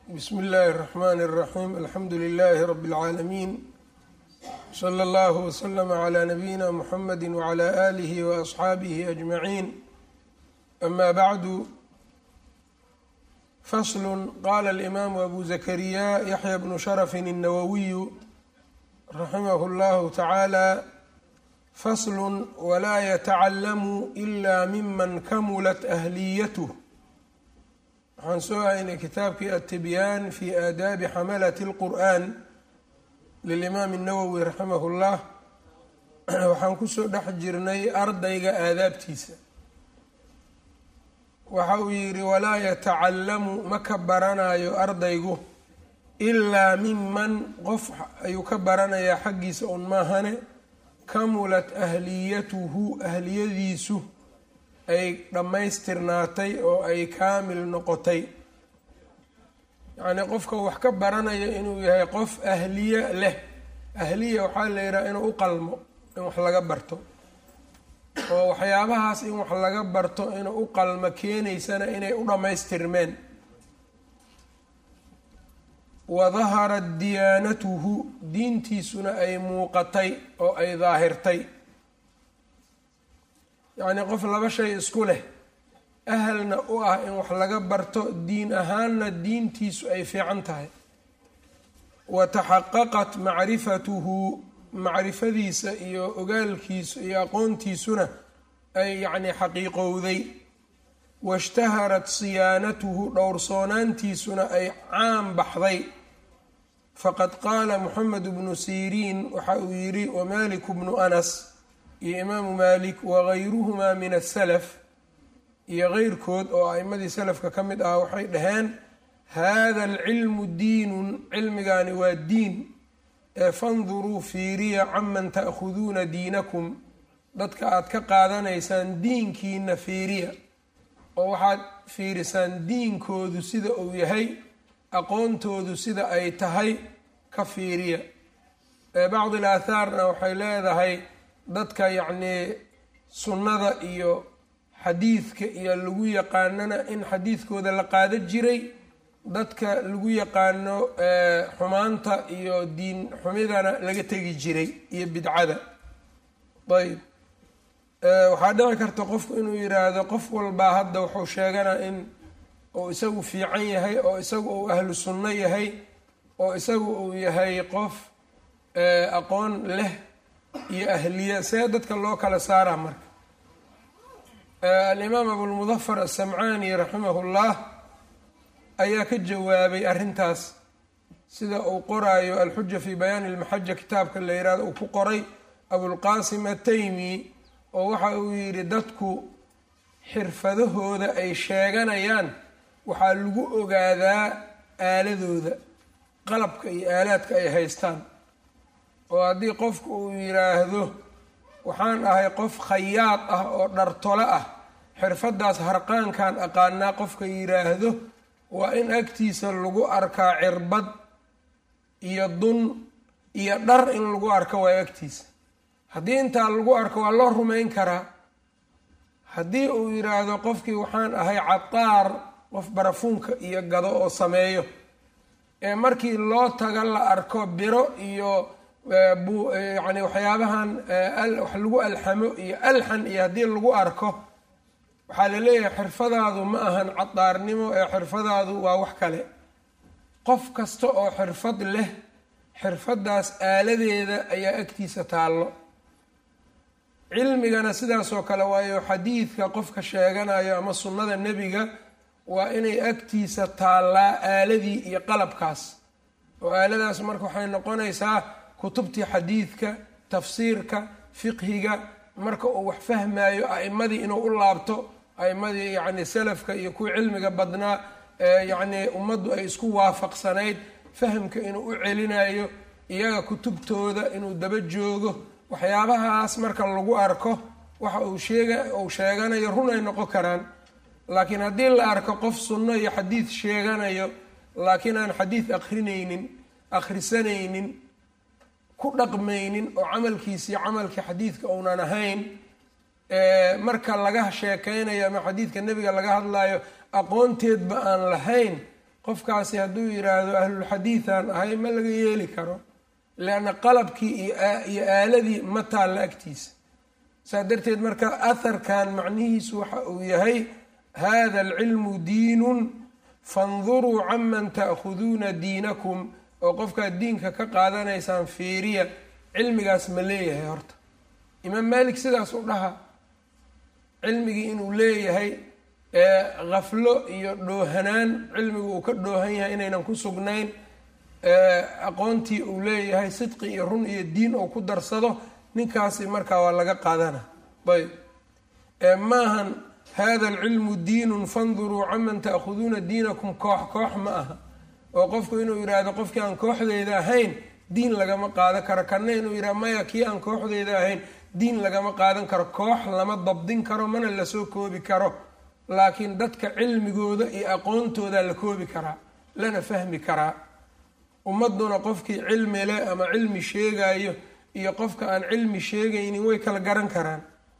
bsmi اllahi الرحmn الرaxيm alxamdu لlh rb العaalamiin slى اllah وslm عlى nabiyina mxamedi وعlى آlih وأصxaabih أجmaعin ama bعdu fasl qala اlimam abu zakariya yaحya bnu shrف الnawawiy raximah اllah taعalى fasl wla ytacalamu إla miman kamulat أhliyth waxaan soo haynay kitaabkii attibyaan fi aadaabi xamalati اlqur'an lilimaam الnawowi raximah اllah waxaan kusoo dhex jirnay ardayga aadaabtiisa waxa uu yidhi walaa yatacallamu ma ka baranayo ardaygu ilaa miman qof ayuu ka baranayaa xaggiisa un maahane kamulat ahliyatuhu ahliyadiisu ay dhammaystirnaatay oo ay kaamil noqotay yacnii qofka wax ka baranaya inuu yahay qof ahliye leh ahliya waxaa la yidhaha inuu u qalmo in wax laga barto oo waxyaabahaas in wax laga barto inuu u qalmo keenaysana inay u dhammaystirmeen wa daharat diyaanatuhu diintiisuna ay muuqatay oo ay daahirtay yacnii qof laba shay isku leh ahalna u ah in wax laga barto diin ahaanna diintiisu ay fiican tahay wa taxaqaqat macrifatuhu macrifadiisa iyo ogaalkiisu iyo aqoontiisuna ay yacnii xaqiiqowday waishtaharat siyaanatuhu dhowrsoonaantiisuna ay caan baxday faqad qaala moxamed bnu siriin waxa uu yidhi wamaliku bnu anas iyo imaamu malik wagayruhumaa min asalaf iyo keyrkood oo a'imadii salafka ka mid ah waxay dhaheen hada alcilmu diinun cilmigani waa diin ee fanduruu fiiriya caman ta'khuduuna diinakum dadka aad ka qaadanaysaan diinkiina fiiriya oo waxaad fiirisaan diinkoodu sida uu yahay aqoontoodu sida ay tahay ka fiiriya bacdi laathaarna waxay leedahay dadka yacnii sunnada iyo xadiidka iyo lagu yaqaanana in xadiidkooda la qaada jiray dadka lagu yaqaano xumaanta iyo diin xumidana laga tegi jiray iyo bidcada ayb waxaa dhici karta qofku inuu yiraahdo qof walbaa hadda wuxuu sheeganaa in uu isagu fiican yahay oo isagu uu ahlu sunno yahay oo isagu uu yahay qof aqoon leh iyo ahliya see dadka loo kala saaraa marka alimaam abulmudafar asamcaani raximahu llah ayaa ka jawaabay arrintaas sida uu qoraayo alxuja fi bayaani almaxaja kitaabka la yihahdo uu ku qoray abulqaasim ataymi oo waxa uu yidhi dadku xirfadahooda ay sheeganayaan waxaa lagu ogaadaa aaladooda qalabka iyo aalaadka ay haystaan oo haddii qofku uu yidhaahdo waxaan ahay qof khayaad ah oo dhartolo ah xirfadaas harqaankan aqaanaa qofka yidhaahdo waa in agtiisa lagu arkaa cirbad iyo dun iyo dhar in lagu arko waa agtiisa haddii intaa lagu arko waa loo rumayn karaa haddii uu yidhaahdo qofkii waxaan ahay cataar qof barafuunka iyo gado oo sameeyo ee markii loo taga la arko biro iyo yani waxyaabahan wax lagu alxamo iyo alxan iyo haddii lagu arko waxaa la leeyahay xirfadaadu ma ahan cadaarnimo ee xirfadaadu waa wax kale qof kasta oo xirfad leh xirfadaas aaladeeda ayaa agtiisa taallo cilmigana sidaasoo kale waayo xadiidka qofka sheeganayo ama sunnada nebiga waa inay agtiisa taallaa aaladii iyo qalabkaas oo aaladaas marka waxay noqonaysaa kutubtii xadiidka tafsiirka fiqhiga marka uu wax fahmayo a'imadii inuu u laabto a'imadii yacni salafka iyo kuwa cilmiga badnaa yacnii ummaddu ay isku waafaqsanayd fahamka inuu u celinayo iyaga kutubtooda inuu daba joogo waxyaabahaas marka lagu arko waxa uu sheega uu sheeganayo run ay noqon karaan laakiin haddii la arko qof sunno iyo xadiid sheeganayo laakiin aan xadiid akrinaynin akhrisanaynin ku dhaqmaynin oo camalkiisii camalkii xadiidka uunan ahayn marka laga sheekeynayo ama xadiidka nebiga laga hadlayo aqoonteedba aan lahayn qofkaasi hadduu yidhaahdo ahlulxadiidan ahay ma laga yeeli karo leanna qalabkii iyo aaladii ma taalla agtiisa saa darteed marka aharkan macnihiisu waxa uu yahay hada alcilmu diinun fanduruu canman ta'khuduuna diinakum oo qofkaad diinka ka qaadanaysaan fiiriya cilmigaas ma leeyahay horta imaam malik sidaas u dhaha cilmigii inuu leeyahay khaflo iyo dhoohanaan cilmigu uu ka dhoohan yahay inaynan ku sugnayn aqoontii uu leeyahay sidqi iyo run iyo diin ou ku darsado ninkaasi markaa waa laga qaadana ayb maahan hada alcilmu diinun fanduruu canman ta'khuduuna diinakum koox koox ma aha oo qofku inuu yidhaahdo qofkii aan kooxdeeda ahayn diin lagama qaadan karo kanna inuu yidhahdo maya kii aan kooxdeeda ahayn diin lagama qaadan karo koox lama dabdin karo mana lasoo koobi karo laakiin dadka cilmigooda iyo aqoontooda la koobi karaa lana fahmi karaa ummaduna qofkii cilmi leh ama cilmi sheegayo iyo qofka aan cilmi sheegaynin way kala garan karaan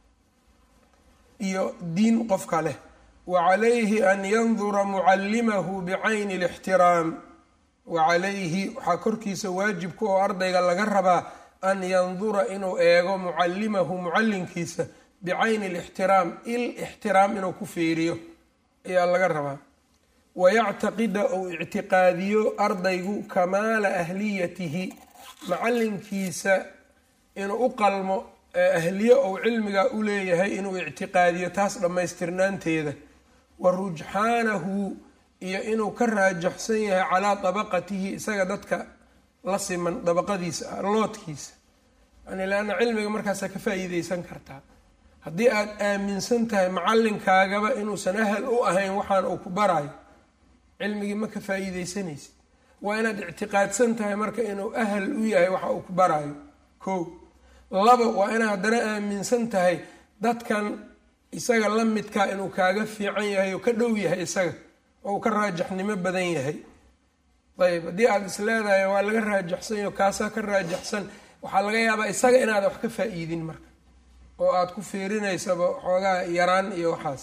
iyo diin qofka leh wa calayhi an yandura mucallimahu bicayni alixtiraam wa calayhi waxaa korkiisa waajibka oo ardayga laga rabaa an yandura inuu eego mucallimahu mucallinkiisa bicayni alixtiraam il ixtiraam inuu ku fiiriyo ayaa laga rabaa wayactaqida ou ictiqaadiyo ardaygu kamaala ahliyatihi macallinkiisa inuu u qalmo ahliyo ou cilmigaa u leeyahay inuu ictiqaadiyo taas dhammaystirnaanteeda wa rujxaanahu iyo inuu ka raajaxsan yahay calaa dabaqatihi isaga dadka la siman dabaqadiisa loodkiisa yani leanna cilmiga markaasaa ka faa-iideysan kartaa haddii aada aaminsan tahay macallinkaagaba inuusan ahal u ahayn waxaan uu ku barayo cilmigii ma ka faa-iideysanaysid waa inaad ictiqaadsan tahay marka inuu ahal u yahay waxa uu ku barayo ko laba waa inaad haddana aaminsan tahay dadkan isaga la midkaa inuu kaaga fiican yahay oo ka dhow yahay isaga oo uu ka raajaxnimo badan yahay ayb haddii aada is leedahay waa laga raajaxsanyo kaasaa ka raajaxsan waxaa laga yaabaa isaga inaada wax ka faa-iidin marka oo aada ku fiirinaysaba xoogaa yaraan iyo waxaas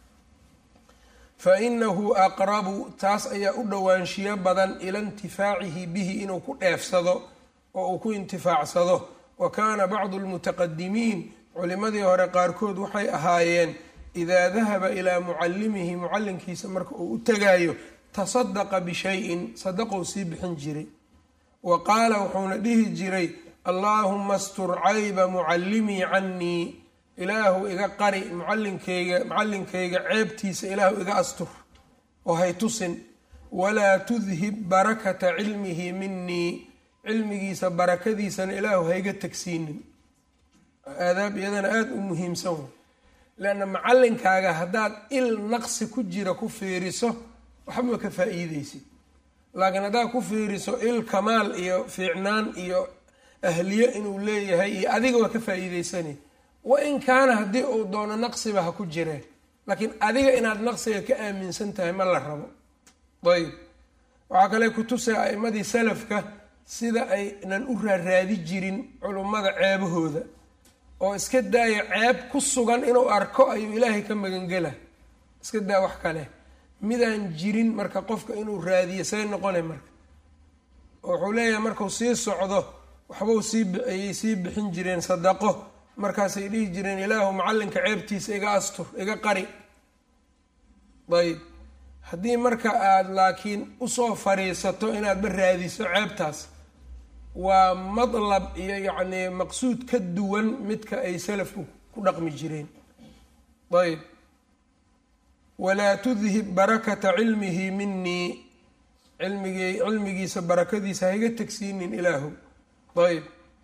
fa inahu aqrabu taas ayaa u dhowaanshiyo badan ila intifaacihi bihi inuu ku dheefsado oo uu ku intifaacsado wa kaana bacdu lmutaqadimiin culimadii hore qaarkood waxay ahaayeen idaa dahaba ilaa mucallimihi mucallinkiisa marka uu u tagaayo tasadaqa bishayin sadaqou sii bixin jiray wa qaala wuxuuna dhihi jiray allaahuma astur cayba mucallimii cannii ilaahu iga qari mucallinkayga mucallinkayga ceebtiisa ilaahu iga astur oo hay tusin walaa tudhib barakata cilmihi minii cilmigiisa barakadiisana ilaahu hayga tagsiinin aadaab iyadana aada u muhiimsan way leanna macallinkaaga haddaad il naqsi ku jira ku fiiriso waxba ka faa-iideysid laakiin haddaad ku fiiriso il kamaal iyo fiicnaan iyo ahliyo inuu leeyahay iyo adiga waa ka faa-iideysanay wa in kaana haddii uu doono naqsiba ha ku jireen laakiin adiga inaad naqsiga ka aaminsan tahay ma la rabo ayb waxaa kale kutusay a'imadii salafka sida aynan u raaraadi jirin culummada ceebahooda oo iska daaya ceeb ku sugan inuu arko ayuu ilaahay ka magangela iska daa wax kale midaan jirin marka qofka inuu raadiyo say noqona marka wuxuu leeyahay markuu sii socdo waxbau sii ayay sii bixin jireen sadaqo markaasay dhihi jireen ilaahu macallinka ceebtiisa iga astur iga qari ayb haddii marka aada laakiin usoo fariisato inaadba raadiso ceebtaas waa madlab iyo yacnii maqsuud ka duwan midka ay salafku ku dhaqmi jireen ayb walaa tudhib barakata cilmihi minii cilmigii cilmigiisa barakadiisa haiga tegsiinin ilaahu ayb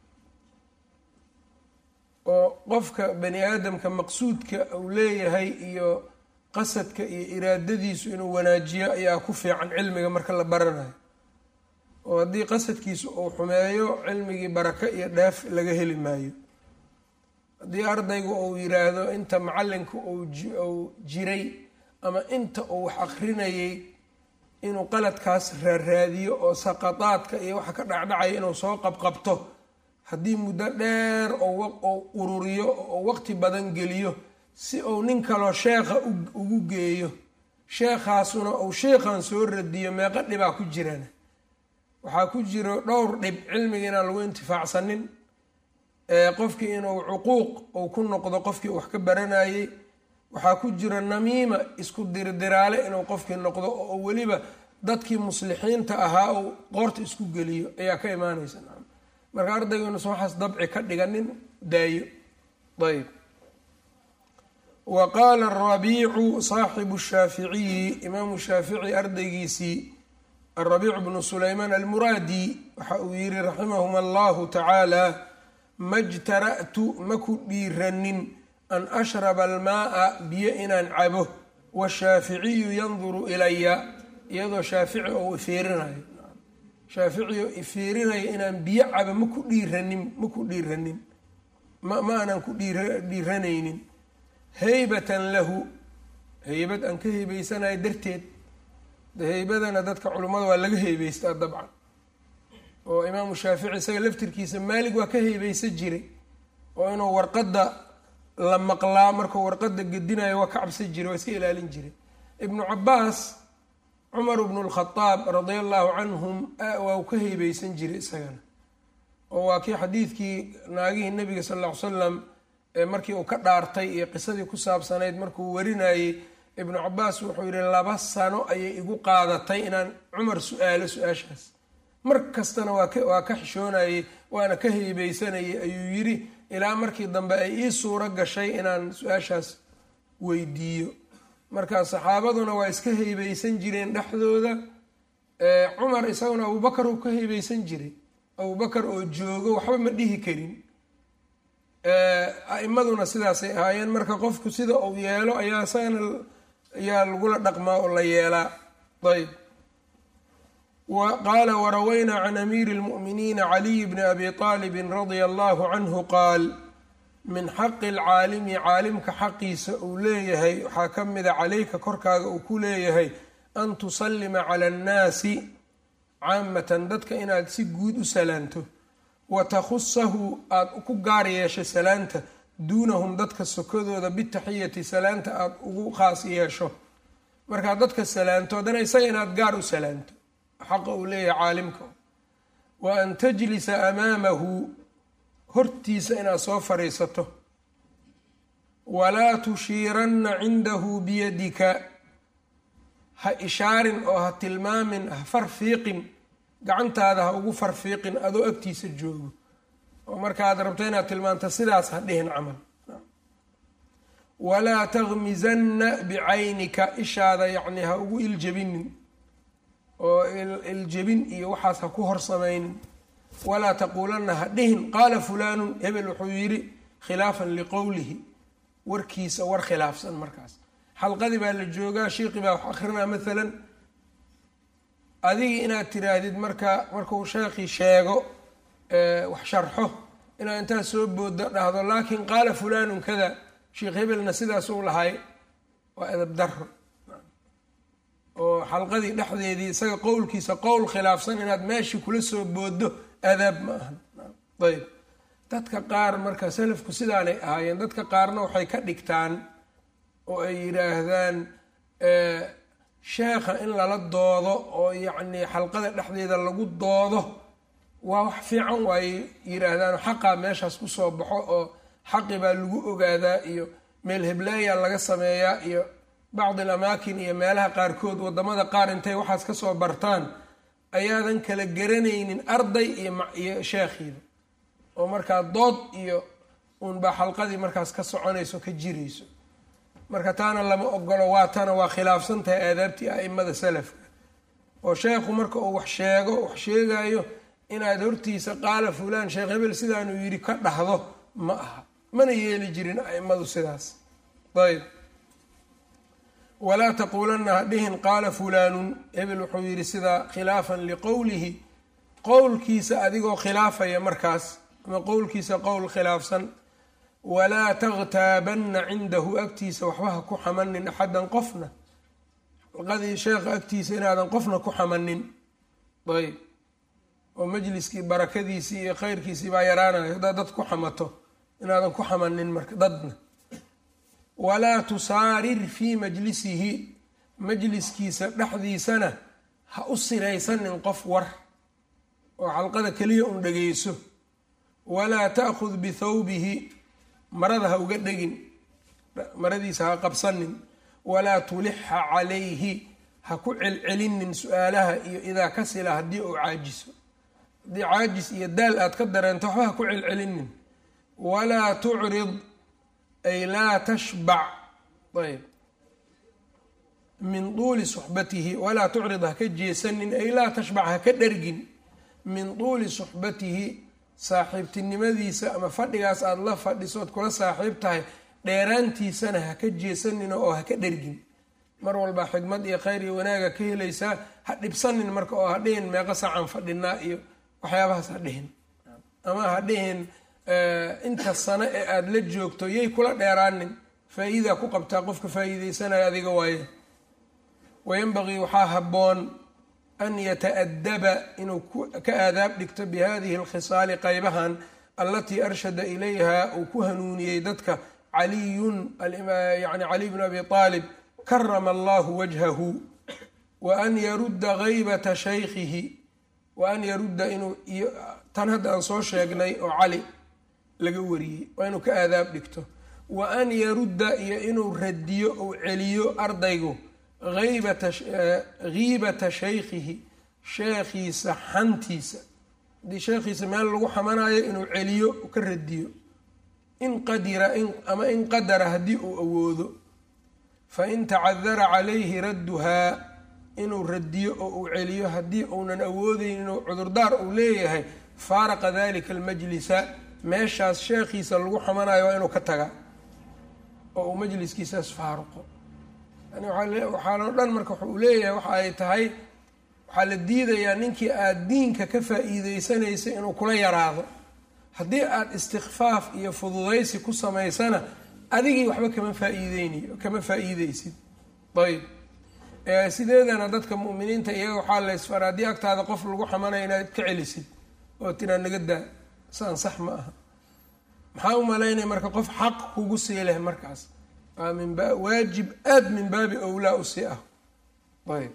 oo qofka bani aadamka maqsuudka uu leeyahay iyo qasadka iyo iraadadiisu inuu wanaajiyo ayaa ku fiican cilmiga marka la baranayo oo haddii qasadkiisu uu xumeeyo cilmigii barako iyo dheef laga heli maayo haddii ardaygu uu yiraahdo inta macallinka uu jiray ama inta uu wax akrinayay inuu qaladkaas raaraadiyo oo saqadaadka iyo waxa ka dhacdhacaya inuu soo qabqabto haddii muddo dheer oo ururiyo oo waqti badan geliyo si uu nin kaloo sheekha ugu geeyo sheekhaasuna uu sheekhan soo radiyo meeqa dhibaa ku jirana waxaa ku jiro dhowr dhib cilmiga inaan lagu intifaacsanin qofkii inuu cuquuq uu ku noqdo qofkii wax ka baranayey waxaa ku jiro namiima isku dirdiraale inuu qofkii noqdo oo weliba dadkii muslixiinta ahaa uu qoorta isku geliyo ayaa ka imaanaysa marka ardaygunusa waxaas dabci ka dhiganin daayo ayb wa qaala arabiicu saaxibu shaaficiyi imaamu shaafici ardaygiisii arabiicu bnu sulaymaan almuraadi waxa uu yihi raximahum allahu tacaala majtara'tu maku dhiiranin an ashraba almaaa biyo inaan cabo washaaficiyu yanduru ilaya iyadoo shaafici oo ifiirinayo shaafici oo ifiirinayo inaan biyo cabo maku dhiiranin maku dhiiranin ma ma aanan ku dhiiranaynin haybatan lahu heybad aan ka heybeysanayo darteed heybadana dadka culummada waa laga heybeystaa dabcan oo imaamu shaafici isaga laftirkiisa maalig waa ka heybeysa jiray oo inuu warqadda la maqlaa markuu warqadda gedinayo waa ka cabsan jiray waa iska ilaalin jiray ibnu cabaas cumar bnu lkhadaab radia allahu canhum waa uu ka heybeysan jiray isagana oo waa kii xadiidkii naagihii nabiga sal lla ly salam markii uu ka dhaartay iyo qisadii ku saabsanayd markuu warinayey ibnu cabaas wuxuu yihi laba sano ayay igu qaadatay inaan cumar su-aalo su-aashaas mar kastana waa ka waa ka xishoonayey waana ka heybeysanayay ayuu yidhi ilaa markii dambe ay ii suuro gashay inaan su-aashaas weydiiyo marka saxaabaduna waa iska heybeysan jireen dhexdooda cumar isaguna abubakar uu ka heybeysan jiray abubakar oo joogo waxba ma dhihi karin a-imaduna sidaasay ahaayeen marka qofku sida uu yeelo ayaa isagana ayaa lagula dhaqmaa oo la yeelaa ayb qaala warawaynaa can amiiri اlmu'miniina caliy bni abi طaalibin radia allahu canhu qaal min xaqi alcaalimi caalimka xaqiisa uu leeyahay waxaa ka mida caleyka korkaaga uu ku leeyahay an tusallima cala annaasi caamatan dadka inaad si guud u salaanto wa takhusahu aada ku gaar yeesho salaanta duunahum dadka sokodooda bitaxiyati salaanta aada ugu khaas yeesho markaad dadka salaanto haddana isaga inaad gaar u salaanto xaqa uu leeyahay caalimka wa an tajlisa amaamahu hortiisa inaad soo fadhiisato walaa tushiiranna cindahu biyadika ha ishaarin oo ha tilmaamin ha farfiiqin gacantaada ha ugu farfiiqin adoo agtiisa joogo oo markaad rabto inaad tilmaanto sidaas ha dhihin camal walaa takmisanna bicaynika ishaada yacni ha ugu iljebinin oo iljebin iyo waxaas ha ku horsamaynin walaa taquulanna ha dhihin qaala fulaanun hebel wuxuu yidhi khilaafan liqowlihi warkiisa war khilaafsan markaas xalqadii baa la joogaa shiiqi baa wax akrinaa maalan adigii inaad tiraahdid marka markuu sheekhii sheego wax sharxo inaad intaad soo boodo dhahdo laakin qaala fulaanun kada sheekh hebelna sidaasuu lahay waa edab daro oo xalqadii dhexdeedii isaga qowlkiisa qowl khilaafsan inaad meeshii kula soo boodo adaab ma ahan ayb dadka qaar marka salafku sidaanay ahaayeen dadka qaarna waxay ka dhigtaan oo ay yidhaahdaan sheekha in lala doodo oo yacnii xalqada dhexdeeda lagu doodo waa wax fiican waay yidhaahdaan xaqaa meeshaas kusoo baxo oo xaqi baa lagu ogaadaa iyo meel heblaaya laga sameeyaa iyo bacdi al amaakin iyo meelaha qaarkood wadamada qaar intay waxaas kasoo bartaan ayaadan kala garanaynin arday iyo sheekhiida oo markaa dood iyo uunbaa xalqadii markaas ka soconayso ka jirayso marka taana lama ogolo waa tana waa khilaafsan tahay aadaabtii a-imada salafka oo sheekhu marka uu wax sheego wax sheegayo inaad hortiisa qaala fulaan sheekh hebel sidaanuu yidhi ka dhahdo ma aha mana yeeli jirin a-imadu sidaas ayb walaa taquulanna ha dhihin qaala fulaanun hebel wuxuu yidhi sidaa khilaafan liqowlihi qowlkiisa adigoo khilaafaya markaas ama qowlkiisa qowl khilaafsan walaa takhtaabanna cindahu agtiisa waxba ha ku xamanin axadan qofna xalqadii sheekha agtiisa inaadan qofna ku xamanin ayb oo majliskii barakadiisii iyo khayrkiisii baa yaraanayo haddaad dad ku xamato inaadan ku xamanin marka dadna walaa tusaarir fii majlisihi majliskiisa dhexdiisana ha u sinaysanin qof war oo xalqada keliya un dhegeyso walaa ta'khud bithawbihi marada ha uga dhegin maradiisa ha qabsanin walaa tulixa calayhi ha ku celcelinin su-aalaha iyo idaa kasila haddii uu caajiso haddii caajis iyo daal aad ka dareento waxba ha ku celcelinin walaa tucrid ay laa tashbac ayb min tuuli suxbatihi walaa tucrid ha ka jeesanin ay laa tashbac ha ka dhergin min tuuli suxbatihi saaxiibtinimadiisa ama fadhigaas aada la fadhisood kula saaxiib tahay dheeraantiisana ha ka jeesanin oo ha ka dhergin mar walba xikmad iyo khayr iyo wanaaga ka helaysaa ha dhibsanin marka oo ha dhihin meeqo saacaan fadhinaa iyo waxyaabahaas ha dhihin ama ha dhihin inta sano ee aada la joogto yay kula dheeraanin faa-iidaa ku qabtaa qofka faa-iideysanaya adiga waaye wayanbagii waxaa habboon an yata-adaba inuu ka aadaab dhigto bi hadihi alkhisaali qaybahan allatii arshada ilayha uu ku hanuuniyey dadka caliyun yani caliy bnu abi aalib karama allahu wajhahu wa an yarudda haybata shaykhihi wa an yarudda inuu tan hadda aan soo sheegnay oo cali laga wariyey waa inuu ka aadaab dhigto wa an yarudda iyo inuu radiyo ou celiyo ardaygu aybata hiibata shaykhihi sheekhiisa xantiisa haddii sheekhiisa meel lagu xamanayo inuu celiyo ka radiyo in qadira ama in qadara haddii uu awoodo fain tacadara calayhi radduhaa inuu radiyo oo uu celiyo haddii uunan awoodeyn inuu cudurdaar uu leeyahay faaraqa dalika almajlisa meeshaas sheekhiisa lagu xamanayo waa inuu ka taga oo uu majliskiisaas faaruqo yani waxaaloo dhan marka waxa uu leeyahay waxa ay tahay waxaa la diidayaa ninkii aada diinka ka faa-iideysanaysa inuu kula yaraado haddii aada istikfaaf iyo fududaysi ku samaysana adigii waxba kama faa-iideynayo kama faa-iideysid ayb sideedana dadka mu'miniinta iyaga waxaa la ysfara haddii agtaada qof lagu xamanayo inaad ka celisid oo tiraa naga daa saan sax ma aha maxaa u malaynaya marka qof xaq kugu sii leh markaas waa min waajib aada min baabi owlaa usii ah ayb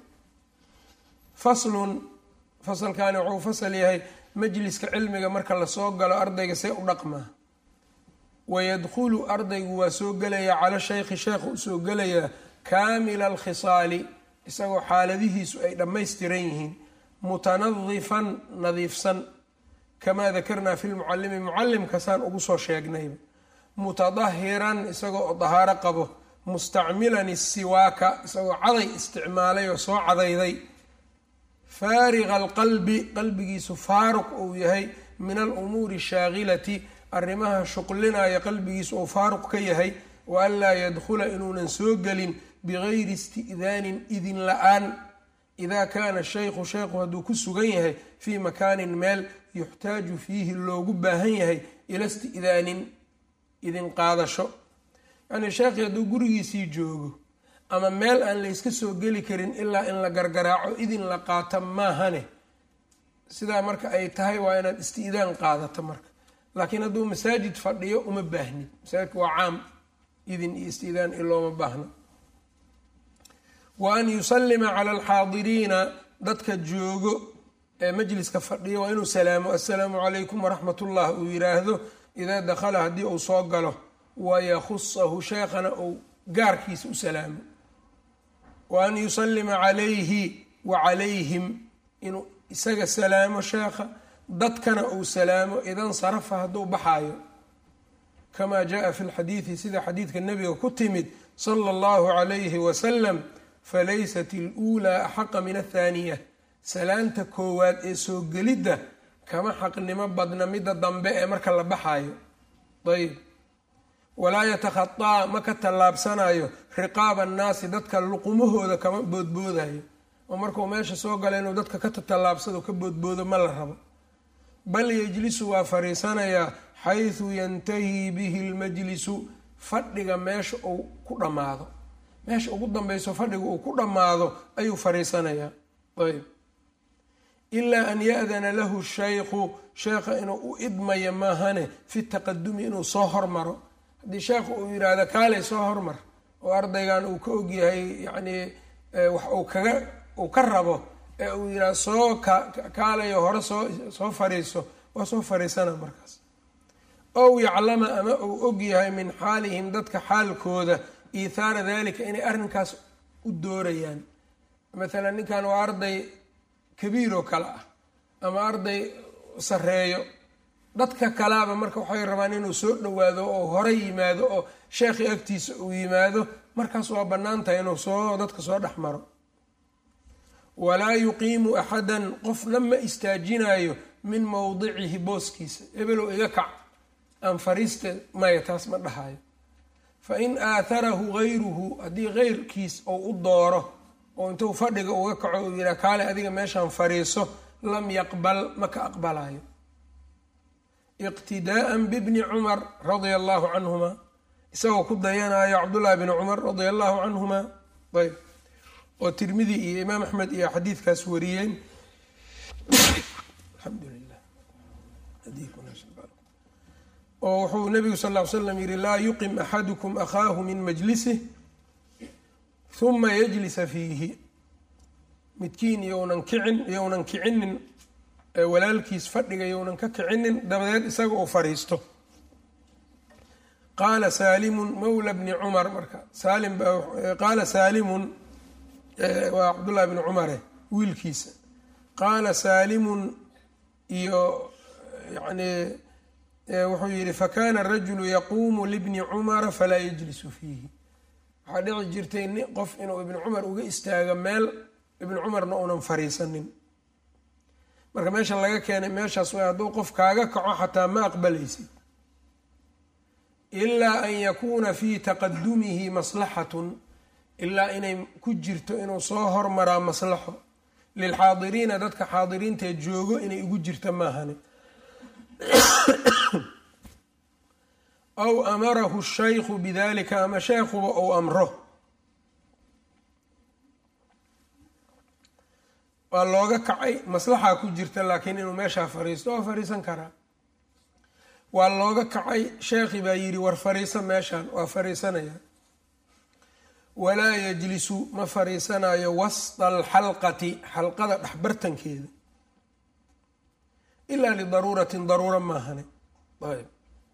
faslun fasalkaani wuxuu fasal yahay majliska cilmiga marka lasoo galo ardayga see u dhaqmaa wayadkhulu ardaygu waa soo gelayaa cala shaykhi sheekha usoo gelayaa kaamila alkhisaali isagoo xaaladihiisu ay dhammaystiran yihiin mutanadifan nadiifsan kamaa dakarnaa fi lmucalimi mucalimkasaan ugu soo sheegnayba mutadahiran isagoo oo dahaaro qabo mustacmilan isiwaaka isagoo caday isticmaalay oo soo cadayday faariqa alqalbi qalbigiisu faaruq uu yahay min alumuuri shaakilati arrimaha shuqlinaya qalbigiisu uu faaruq ka yahay wa an laa yadkhula inuunan soo gelin bigayri isti'daanin idin la-aan idaa kaana shaykhu sheykhu hadduu ku sugan yahay fii makaanin meel yuxtaaju fiihi loogu baahan yahay ila isti'daanin idin qaadasho yacnii sheekhii hadduu gurigiisii joogo ama meel aan layska soo geli karin ilaa in la gargaraaco idin la qaata maahane sidaa marka ay tahay waa inaad isti'daan qaadato marka laakiin hadduu masaajid fadhiyo uma baahnid masaajidka waa caam idin iyo isti'daan i looma baahno wa an yusallima cala alxaadiriina dadka joogo ee majliska fadhiyo waa inuu salaamo assalaamu calaykum waraxmat ullah uu yiraahdo idaa dakhala haddii uu soo galo wayakusahu sheekhana uu gaarkiisa u salaamo wa an yusallima calayhi wa calayhim inuu isaga salaamo sheekha dadkana uu salaamo idan sarafa hadduu baxaayo kamaa jaa fi lxadiidi sida xadiidka nabiga ku timid sala allahu calayhi wasalam falaysat iluulaa axaqa min athaaniya salaanta koowaad ee soo gelidda kama xaqnimo badna midda dambe ee marka la baxaayo ayb walaa yatakhataa ma ka tallaabsanayo riqaaba annaasi dadka luqumahooda kama boodboodayo oo markuu meesha soo gala inuu dadka ka tatallaabsado ka boodboodo ma la rabo bal yejlisu waa fariisanayaa xaysu yantahii bihi lmajlisu fadhiga meesha uu ku dhammaado meesha ugu dambayso fadhiga uu ku dhammaado ayuu fariisanayaa ayb ilaa an ya-dana lahu shaykhu sheekha inuu u idmayo maahane fi taqadumi inuu soo hormaro haddii sheekhu uu yidhaahdo kaalay soo hormar oo ardaygan uu ka ogyahay yacnii wax uu kaga uu ka rabo ee uu yidhaha soo ka kaalayo hore soo soo fariiso waa soo fariisana markaas ow yaclama ama uu og yahay min xaalihim dadka xaalkooda iithaara dalika inay arrinkaas u doorayaan maalan ninkan waa arday kabiiroo kale ah ama arday sareeyo dadka kalaaba marka waxay rabaan inuu soo dhowaado oo hore yimaado oo sheekhi agtiisa uu yimaado markaas waa bannaan tahay inuu soo dadka soo dhex maro walaa yuqiimu axadan qofna ma istaajinayo min mowdicihi booskiisa ebelow iga kac aan fariiste maya taas ma dhahayo fa in aatharahu gayruhu haddii keyrkiis ou u dooro oo intuu fadhiga uga kaco uu yidhaha kaale adiga meeshaan fariiso lam yaqbal ma ka aqbalayo iqtidaa'an bibni cumar radia allahu canhuma isagoo ku dayanayo cabdullahi bni cumar radia allahu canhuma ayb oo tirmidi iyo imaam axmed iyo xadiidkaas wariyeen oo wuxuu nabigu sal ll ly slam yihi laa yuqim axadukum akhaahu min majlisih huma yajlisa fiihi midkiin iyounan kicin iyounan kicinin walaalkiis fadhiga iyounan ka kicinin dabadeed isaga uu fariisto qaala saalimun mawla bni cumar marka saalim qaala saalimun waa cabdullahi bni cumare wiilkiisa qaala saalimun iyo yani wuxuu yihi fakana rajulu yaquumu libni cumara falaa yajlisu fiihi waxaa dhici jirtay ni qof inuu ibni cumar uga istaago meel ibni cumarna uunan fariisanin marka meesha laga keenay meeshaas way hadduu qof kaaga kaco xataa ma aqbalaysid ilaa an yakuuna fii taqadumihi maslaxatun ilaa inay ku jirto inuu soo hormaraa maslaxo lilxaadiriina dadka xaadiriintae joogo inay ugu jirta maahani aw amarahu shaykhu bidalika ama sheekhuba ou amro waa looga kacay maslaxaa ku jirta laakiin inuu meeshaa fariisto waa fariisan karaa waa looga kacay sheekhi baa yidhi war fariisa meeshaan waa fariisanaya walaa yajlisu ma fariisanayo wasda alxalqati xalqada dhexbartankeeda ilaa lidaruuratin daruura maahane ayb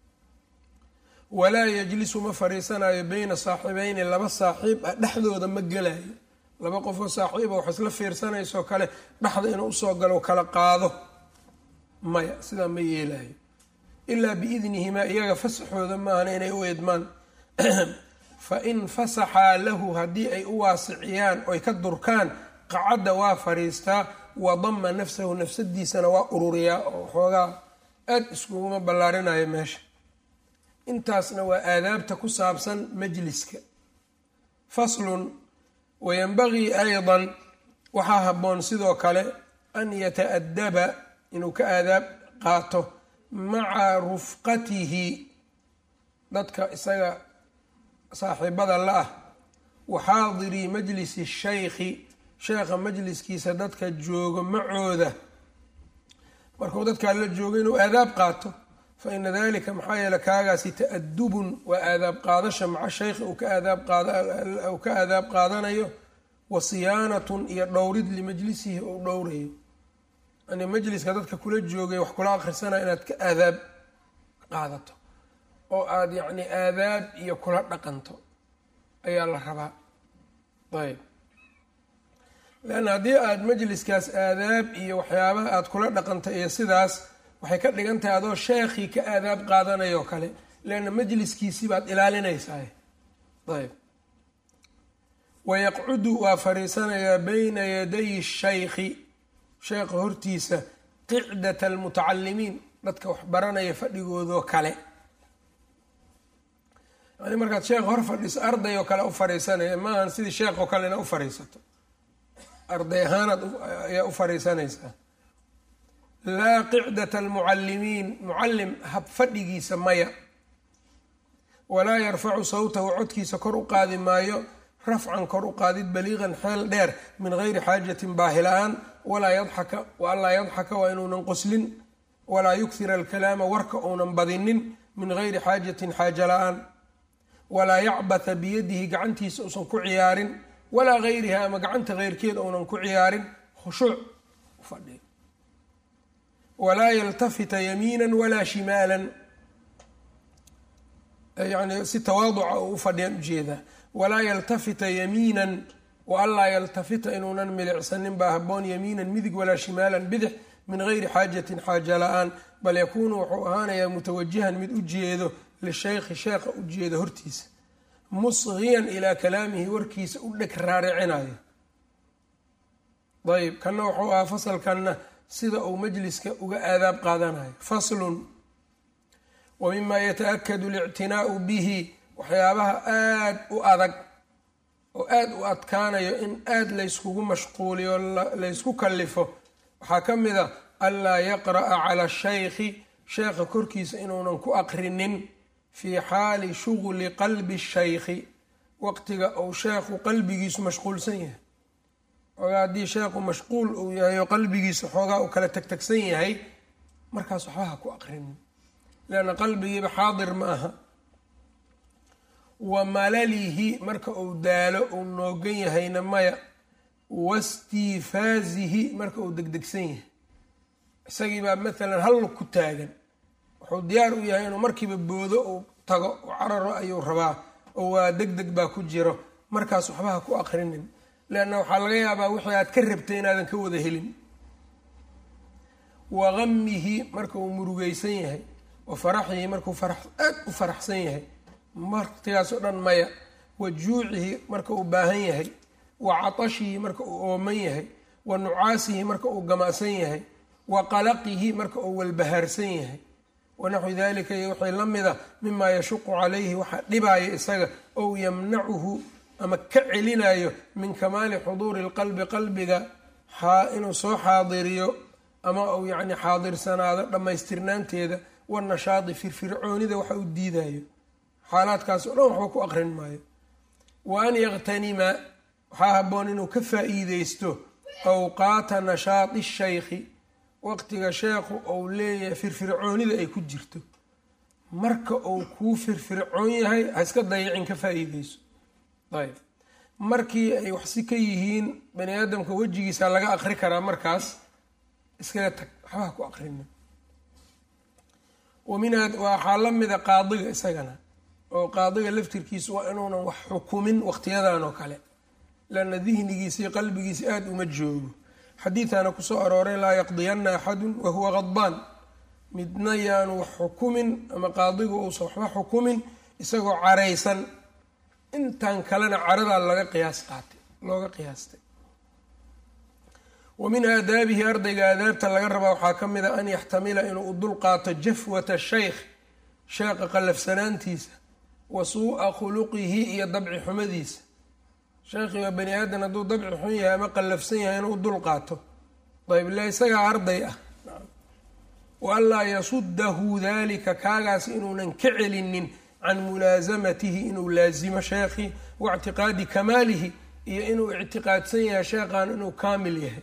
walaa yajlisu ma fariisanayo beyna saaxibeyni laba saaxiib ah dhexdooda ma gelayo laba qofoo saaxiiba wax isla fiirsanaysoo kale dhexda inuu usoo galo kala qaado maya sidaa ma yeelayo ilaa biidnihimaa iyaga fasaxooda maahana inay u eedmaan fa in fasaxaa lahu haddii ay u waasiciyaan oy ka durkaan qacadda waa fariistaa wadama nafsahu nafsadiisana waa ururiyaa oo xoogaa aad iskuguma ballaarinayo meesha intaasna waa aadaabta ku saabsan majliska faslun wayanbagii aydan waxaa habboon sidoo kale an yata-adaba inuu ka aadaab qaato maca rufqatihi dadka isaga saaxiibada la ah waxaadirii majlisi shaykhi sheekha majliskiisa dadka joogo macooda markuu dadkaa la joogo inuu aadaab qaato fa ina dalika maxaa yeele kaagaasi ta-adubun waa aadaab qaadasha maca shaykhi uu ka aadaabqaaduu ka aadaab qaadanayo wa siyaanatun iyo dhowrid limajlisihi uu dhowrayo yani majliska dadka kula joogay wax kula akhrisanaya inaad ka aadaab qaadato oo aada yacni aadaab iyo kula dhaqanto ayaa la rabaa ayb leanna haddii aada majliskaas aadaab iyo waxyaabaha aada kula dhaqanto iyo sidaas waxay ka dhigan tahay adoo sheekhii ka aadaab qaadanayoo kale leanna majliskiisii baad ilaalinaysaa ayb wayaqcudu waa fariisanayaa bayna yaday shaykhi sheekha hortiisa qicdat almutacalimiin dadka wax baranaya fadhigoodoo kale yani markaad sheekh hor fadhiiso arday oo kale u fariisanaya maahan sidii sheekh oo kale ina u fariisato arday ahaanaad ayaa u fariisanaysaa laa qicdata almucallimiin mucallim hab fadhigiisa maya walaa yarfacu sawtahu codkiisa kor u qaadi maayo rafcan kor u qaadid baliiqan xeel dheer min gayri xaajatin baahi la-aan walaa yadxaka wa anlaa yadxaka waa inuunan qoslin walaa yukhira alkalaama warka uunan badinin min gayri xaajatin xaaja la-aan walaa yacbatha biyadihi gacantiisa uusan ku ciyaarin walaa gayriha ama gacanta keyrkeed ounan ku ciyaarin khushuuc u fadhiyo walaa yaltafita yamiina walaa shimaalan yani si tawaaduca oo u fadhiyaan ujeedaa walaa yaltafita yamiinan wa anlaa yaltafita inuunan milicsanin baa haboon yamiinan midig walaa shimaalan bidix min gayri xaajatin xaaja la-aan bal yakuunu wuxuu ahaanayaa mutawajihan mid u jeedo lishaykhi sheekha u jeedo hortiisa musgiyan ilaa kalaamihi warkiisa u dheg raaricinayo ayb kanna wuxuu ahaa fasalkanna sida uu majliska uga aadaab qaadanayo faslun wa mima yata-akadu alictinaau bihi waxyaabaha aada u adag oo aada u adkaanayo in aada layskugu mashquuliyo laysku kallifo waxaa ka mid a anlaa yaqra'a cala shaykhi sheekha korkiisa inuunan ku aqrinin fii xaali shughli qalbi shaykhi waqtiga uu sheekhu qalbigiisu mashquulsan yahay xoogaa haddii sheekhu mashquul uu yahay oo qalbigiisa xoogaa uu kala tagtagsan yahay markaas waxba ha ku aqrinin leanna qalbigiiba xaadir ma aha wa malalihi marka uu daalo uu noogan yahayna maya wastiifaazihi marka uu degdegsan yahay isagii baa maalan hal ku taagan wuxuu diyaar u yahay inuu markiiba boodo uu tago u cararo ayuu rabaa oo waa deg deg baa ku jiro markaas waxba ha ku aqrinin leanna waxaa laga yaabaa wixii aad ka rabtay inaadan ka wada helin wa gamihi marka uu murugaysan yahay wa faraxihi markuu aad u faraxsan yahay martigaas oo dhan maya wa juucihi marka uu baahan yahay wa catashihi marka uu ooman yahay wa nucaasihi marka uu gama'san yahay wa qalaqihi marka uu walbahaarsan yahay wanaxwi dalika iyo wixii la mida mimaa yashuqu calayhi waxaa dhibaya isaga ou yamnacuhu ama ka celinayo min kamaali xuduuri lqalbi qalbiga inuu soo xaadiriyo ama uu yacni xaadirsanaado dhammaystirnaanteeda wanashaadi firfircoonida waxa uu diidayo xaalaadkaas o dhan waxba ku aqrin maayo wa an yaktanima waxaa haboon inuu ka faa-iideysto awqaata nashaadi shaykhi waqtiga sheekhu ou leeyahay firfircoonida ay ku jirto marka uu kuu firfircoon yahay ha iska dayicin ka faa-iideyso ayb markii ay waxsi ka yihiin bani aadamka wejigiisa laga aqri karaa markaas iskaga tag waxbaha ku aqrina waminha waxaa la mida qaadiga isagana oo qaadiga laftirkiisa waa inuunan wax xukumin waqtiyadan oo kale lana dihnigiisii qalbigiisa aada uma joogo xadiidana kusoo arooray laa yaqdiyana axadun wahuwa qadbaan midna yaanu wax xukumin ama qaadigu uusan waxba xukumin isagoo caraysan intan kalena caradaa laga qiyaas qaatay looga qiyaastay wa min aadaabihi ardayga aadaabta laga rabaa waxaa ka mid a an yaxtamila inuu u dul qaato jafwata shaykh sheeqa qallafsanaantiisa wa suu'a khuluqihi iyo dabci xumadiisa sheekhi waa bani aadan hadduu dabci xun yahay ama qallafsan yahay inuu u dul qaato ayb ila isagaa arday ah wa anlaa yasudahu dalika kaagaas inuunan ka celinin can mulaasamatihi inuu laasimo sheekhi wa ictiqaadi kamaalihi iyo inuu ictiqaadsan yahay sheekhan inuu kaamil yahay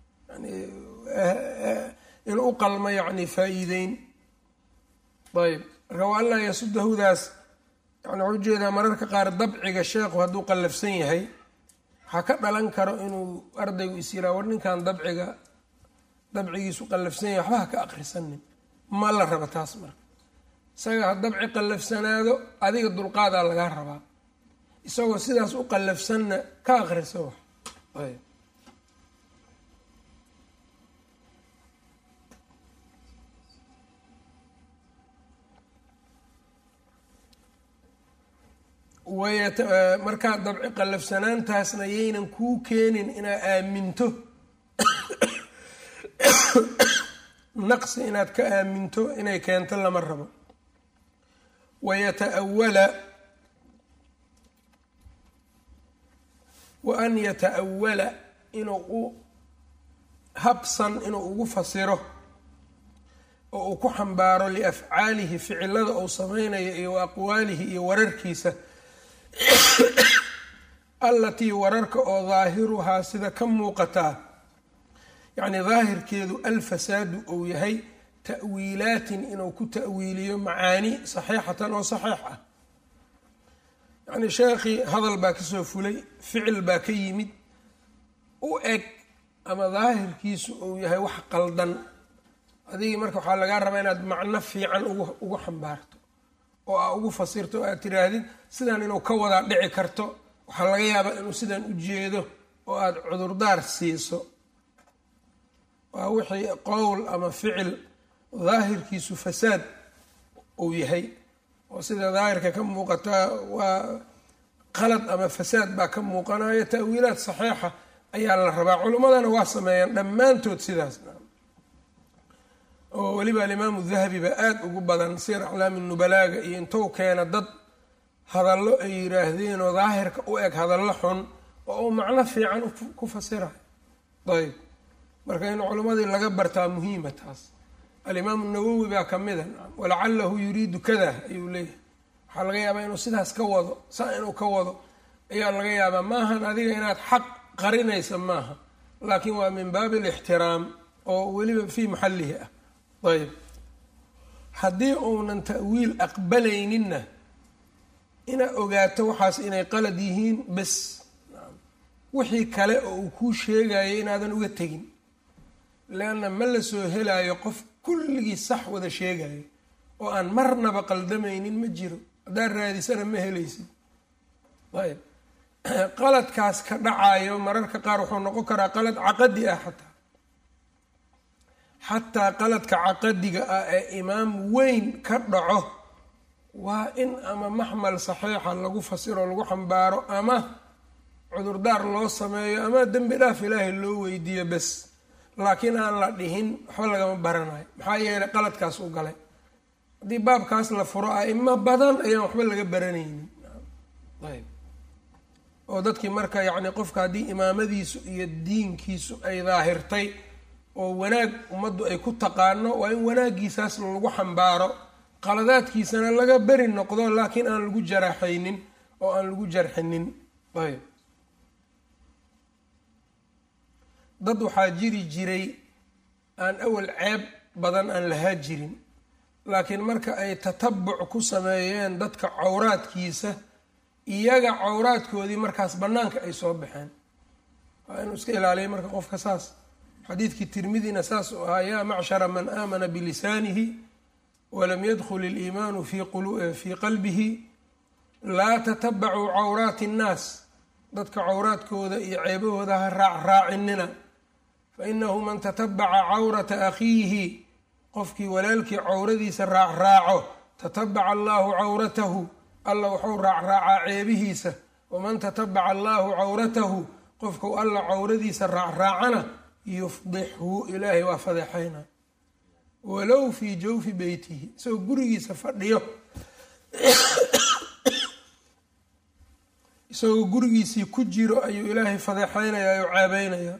inuu u qalmo yani faa-iideyn ayb marka wa anlaa yasudahudaas yani waxau ujeedaa mararka qaar dabciga sheekhu hadduu qallafsan yahay waxaa ka dhalan karo inuu ardaygu is yiraa war ninkan dabciga dabcigiisu qallafsan yahay waxba ha ka aqrisanin ma la raba taas marka isaga ha dabci qallafsanaado adiga dulqaadaa lagaa rabaa isagoo sidaas u qallafsanna ka aqriso wax ayb markaa dabci qallafsanaantaasna yaynan kuu keenin inaad aaminto naqsi inaad ka aaminto inay keento lama rabo wayataawala wa an yata-awala inuu u habsan inuu ugu fasiro oo uu ku xambaaro liafcaalihi ficilada uu sameynayo iyo wa aqwaalihi iyo wararkiisa allatii wararka oo daahiruhaa sida ka muuqataa yacni daahirkeedu alfasaadu uu yahay ta'wiilaatin inuu ku ta'wiiliyo macaani saxiixatan oo saxiix ah yacni sheekhii hadal baa kasoo fulay ficil baa ka yimid u eg ama daahirkiisu uu yahay wax qaldan adigii marka waxaa lagaa rabaa inaad macno fiican ugu xambaarto oo aa ugu fasirto o aad tiraahdid sidan inuu ka wadaa dhici karto waxaa laga yaabaa inuu sidan u jeedo oo aada cudurdaar siiso waa wixii qowl ama ficil daahirkiisu fasaad uu yahay oo sida daahirka ka muuqata waa qalad ama fasaad baa ka muuqanaya ta'wiilaad saxiixa ayaa la rabaa culimmadana waa sameeyaan dhammaantood sidaas oo weliba alimaamu dahabi baa aada ugu badan sir aclaami nubalaaga iyo intou keena dad hadallo ay yiraahdeen oo daahirka u eg hadallo xun oo uu macno fiican ku fasirayo ayb marka in culimmadii laga bartaa muhiima taas alimaamu nawowi baa kamida walacalahu yuriidu kada ayuu leeyahay waxaa laga yaabaa inuu sidaas ka wado saa inuu ka wado ayaa laga yaabaa maahan adiga inaad xaq qarinaysa maaha laakiin waa min baabi alixtiraam oo weliba fii maxallihi ah ayb haddii uunan ta'wiil aqbalayninna inaad ogaato waxaas inay qalad yihiin bes wixii kale oo uu kuu sheegayo inaadan uga tegin leanna ma la soo helaayo qof kulligii sax wada sheegayo oo aan marnaba qaldamaynin ma jiro haddaad raadisana ma helaysid ayb qaladkaas ka dhacayo mararka qaar wuxuu noqon karaa qalad caqadi ah xataa xataa qaladka caqadiga ah ee imaam weyn ka dhaco waa in ama maxmal saxiixa lagu fasiro lagu xambaaro ama cudurdaar loo sameeyo ama dembi dhaaf ilaahay loo weydiiyo bes laakiin aan la dhihin waxba lagama baranayo maxaa yeelay qaladkaas u galay haddii baabkaas la furo aimo badan ayaan waxba laga baranaynin ayb oo dadkii marka yacni qofka haddii imaamadiisu iyo diinkiisu ay daahirtay oo wanaag ummaddu ay ku taqaano waa in wanaaggiisaas lagu xambaaro qaladaadkiisana laga beri noqdo laakiin aan lagu jaraaxaynin oo aan lagu jarxinin ayb dad waxaa jiri jiray aan awal ceeb badan aan lahaa jirin laakiin marka ay tatabuc ku sameeyeen dadka cawraadkiisa iyaga cawraadkoodii markaas bannaanka ay soo baxeen waa inuu iska ilaaliya marka qofka saas xadiidkii tirmidina saas uu ahaa yaa macshara man aamana bilisaanihi walam yadkhul iliimaanu fii qalbihi laa tatabacuu cawraati innaas dadka cawraadkooda iyo ceebahooda ha raacraacinina fainahu man tatabaca cawrata akhiihi qofkii walaalkii cawradiisa raacraaco tatabaca allahu cawratahu alla wuxuu raacraacaa ceebihiisa waman tatabaca allahu cawratahu qofkau alla cawradiisa raacraacana yufdixhu ilaahay waa fadeexayna walow fii jawfi beytihi isagoo gurigiisa fadhiyo isagoo gurigiisii ku jiro ayuu ilaahay fadeexeynaya oo ceebeynaya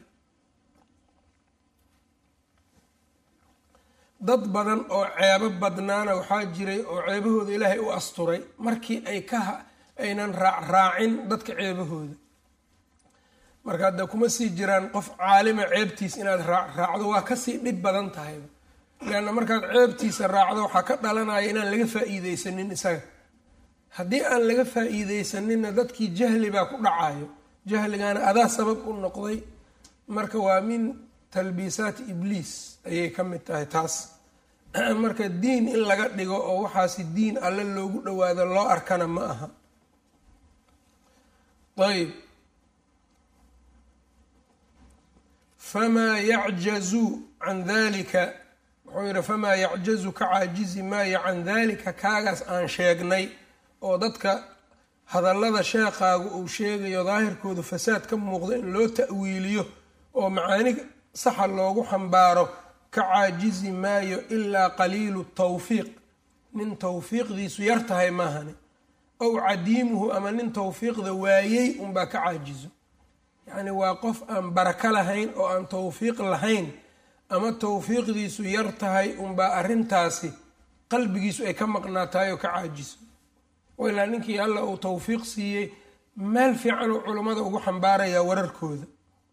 dad badan oo ceebo badnaana waxaa jiray oo ceebahooda ilaahay u asturay markii ay ka aynan raacraacin dadka ceebahooda marka hadda kuma sii jiraan qof caalima ceebtiis inaad raacraacdo waa kasii dhib badan tahayba leanna markaad ceebtiisa raacdo waxaa ka dhalanaya inaan laga faa-iideysanin isaga haddii aan laga faa-iideysaninna dadkii jahli baa ku dhacayo jahligaana adaa sabab u noqday marka waa min talbiisaati ibliis ayay ka mid tahay taas marka diin in laga dhigo oo waxaasi diin alle loogu dhawaado loo arkana ma aha ayb famaa yacjazu can dalika wuxuu yihi famaa yacjazu ka caajizi maayo can dalika kaagaas aan sheegnay oo dadka hadallada sheekhaagu uu sheegayo daahirkoodu fasaad ka muuqdo in loo ta'wiiliyo oo macaani saxa loogu xambaaro ka caajizi maayo ilaa qaliilu tawfiiq nin tawfiiqdiisu yar tahay maahani ow cadiimuhu ama nin tawfiiqda waayey unbaa ka caajizo yacni waa qof aan barako lahayn oo aan tawfiiq lahayn ama tawfiiqdiisu yar tahay unbaa arrintaasi qalbigiisu ay ka maqnaa tahay oo ka caajiso ilaa ninkii alla uu tawfiiq siiyey meel fiican uu culummada ugu xambaarayaa wararkooda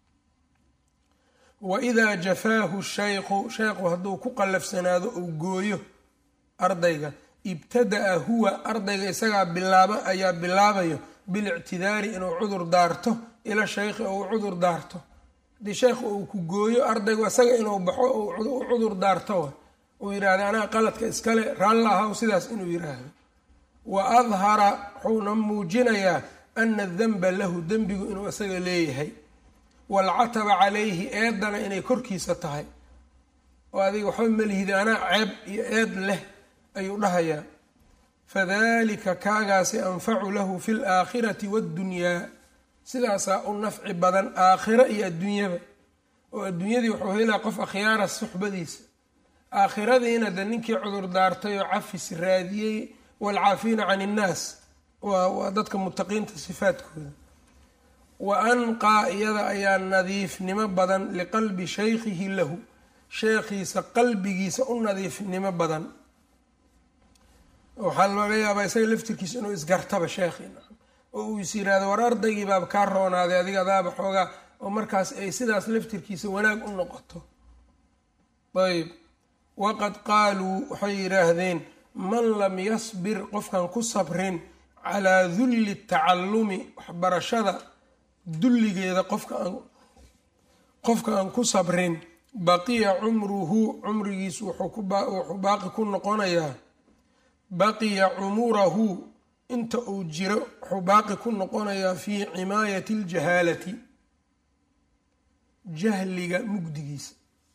wa idaa jafaahu shaykhu sheekhu hadduu ku qallafsanaado uu gooyo ardayga ibtada'a huwa ardayga isagaa bilaaba ayaa bilaabayo bilictidaari inuu cudur daarto ila shaykhi ou cudur daarto haddii sheekh uu ku gooyo ardaygu isaga inuu baxo u cudur daarto uu yidhaahda anaa qaladka iskale raalla ahaw sidaas inuu yidhaahdo wa adhara wuxuuna muujinayaa ana danba lahu dembigu inuu isaga leeyahay waalcataba calayhi eedana inay korkiisa tahay oo adiga waxba malihida anaa ceeb iyo eed leh ayuu dhahayaa fadalika kaagaasi anfacu lahu fi laakhirati waddunyaa sidaasaa u nafci badan aakhiro iyo adduunyaba oo adduunyadii wuxuu helaa qof akhyaara suxbadiisa aakhiradiina de ninkii cudur daartay oo cafis raadiyey waalcaafiina can innaas waa dadka mutaqiinta sifaadkooda wa anqaa iyada ayaa nadiifnimo badan liqalbi shaykhihi lahu sheekhiisa qalbigiisa u nadiifnimo badan waxaa laga yaabaa isaga laftirkiisa inuu isgartaba sheekhiina oo uu is yiraahdo war ardaygii baaba kaa roonaaday adiga adaaba xoogaa oo markaas ay sidaas laftirkiisa wanaag u noqoto ayb waqad qaaluu waxay yidhaahdeen man lam yasbir qofkan ku sabrin calaa dulli tacallumi waxbarashada dulligeeda qofka aan qofka aan ku sabrin baqiya cumruhu cumrigiisu wuxuu baaqi ku noqonayaa baqiya cumurahu inta uu jiro wuxuu baaqi ku noqonayaa fii cimaayati اljahaalati jahliga mugdigiisa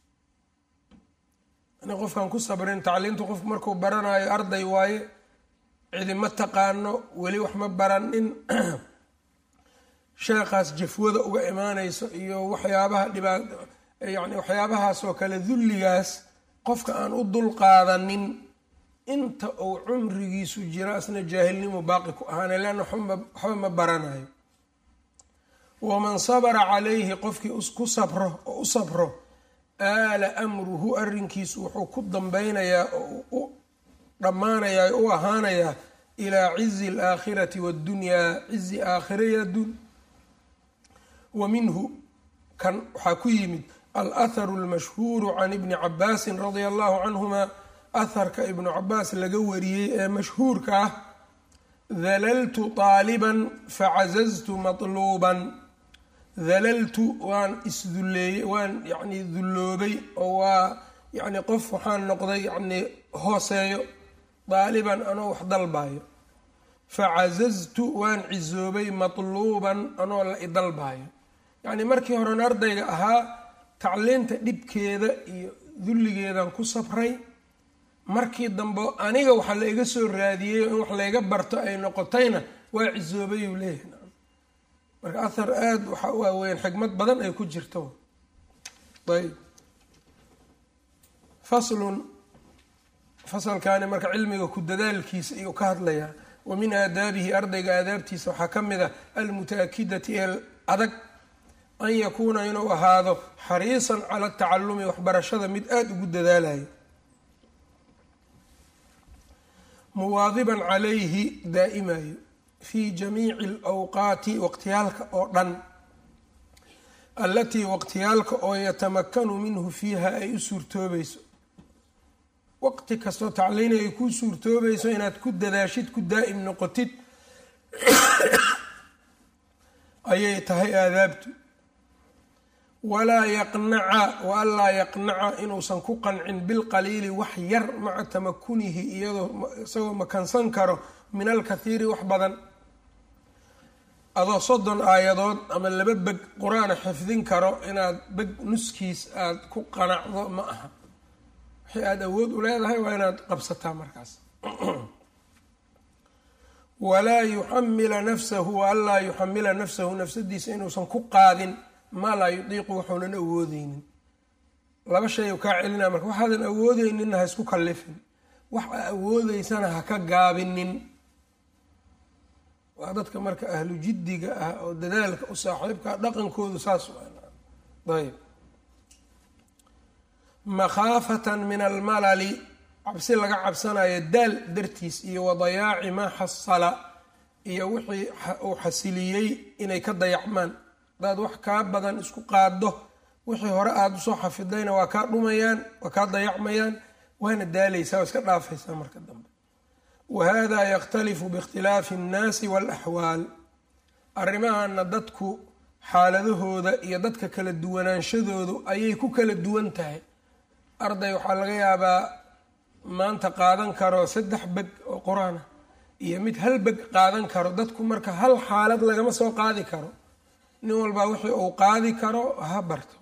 yani qofkaan ku sabrin tacliintu qofku markuu baranayo arday waaye cidi ma taqaano weli wax ma baranin sheekhaas jafwada uga imaanayso iyo waxyaabaha dhibaa yani waxyaabahaasoo kale dulligaas qofka aan u dulqaadanin inta uu cumrigiisu jiro asna jaahilnimu baaqi ku ahaana leanna waxba ma baranayo waman sabara calayhi qofkii ku sabro oo u sabro aala amruhu arrinkiisu wuxuu ku dambeynayaa oo u dhammaanayaa o u ahaanayaa ilaa cizi alaakhirati waddunyaa cizi aakhira iyo adduun wa minhu kan waxaa ku yimid alahharu almashhuuru can ibni cabaasin radia allahu canhuma aharka ibnu cabaas laga wariyey ee mashhuurka ah dalaltu taaliban facazaztu matluuban dalaltu waan isdulleeyey waan yacni dulloobay oo waa yacni qof waxaan noqday yacni hooseeyo daaliban anoo wax dalbaayo facazaztu waan cisoobay matluuban anoo la idalbaayo yacni markii horen ardayga ahaa tacliinta dhibkeeda iyo dulligeedan ku sabray markii dambe aniga waxa la iga soo raadiyey in wax layga barto ay noqotayna waa cisoobay uu leeyahay marka ahar aada waxa waaweyn xikmad badan ay ku jirto ayb faslun fasalkaani marka cilmiga ku dadaalkiisa iyuu ka hadlayaa wa min aadaabihi ardayga aadaabtiisa waxaa ka mid ah almuta-akidati ee adag an yakuuna inuu ahaado xariisan cala tacalumi waxbarashada mid aada ugu dadaalayo muwaadiban calayhi daa'imayo fii jamiici alawqaati waqtiyaalka oo dhan allatii waqtiyaalka oo yatamakanu minhu fiiha ay u suurtoobayso waqti kastoo tacliini ay ku suurtoobayso inaad ku dadaashid ku daa'im noqotid ayay tahay aadaabtu walaa yaqnaca wa anlaa yaqnaca inuusan ku qancin bilqaliili wax yar maca tamakunihi iyadoo isagoo makansan karo min alkathiiri wax badan adoo soddon aayadood ama laba beg qur-aana xifdin karo inaad beg nuskiis aada ku qanacdo ma aha wixii aada awood u leedahay waa inaad qabsataa markaas walaa yuxamila nafsahu wa anlaa yuxamila nafsahu nafsadiisa inuusan ku qaadin maa laa yudiiqu waxuunan awoodeynin laba shay u kaa celinaa marka waxaadan awoodeyninna ha isku kallifin wax aa awoodeysana ha ka gaabinin waa dadka marka ahlu jiddiga ah oo dadaalka u saaxiibkaa dhaqankoodu saas ayb makhaafatan min almalali cabsi laga cabsanayo daal dartiis iyo wadayaaci maa xasala iyo wixii uu xasiliyey inay ka dayacmaan hadaad wax kaa badan isku qaado wixii hore aada usoo xafidayna waa kaa dhumayaan waa kaa dayacmayaan waana daalaysaa waa iska dhaafaysaa marka dambe wahada yakhtalifu biikhtilaafi annaasi waalaxwaal arrimahana dadku xaaladahooda iyo dadka kala duwanaanshadoodu ayay ku kala duwan tahay arday waxaa laga yaabaa maanta qaadan karo saddex beg oo qur-aan ah iyo mid hal beg qaadan karo dadku marka hal xaalad lagama soo qaadi karo nin walbaa wixii uu qaadi karo ha barto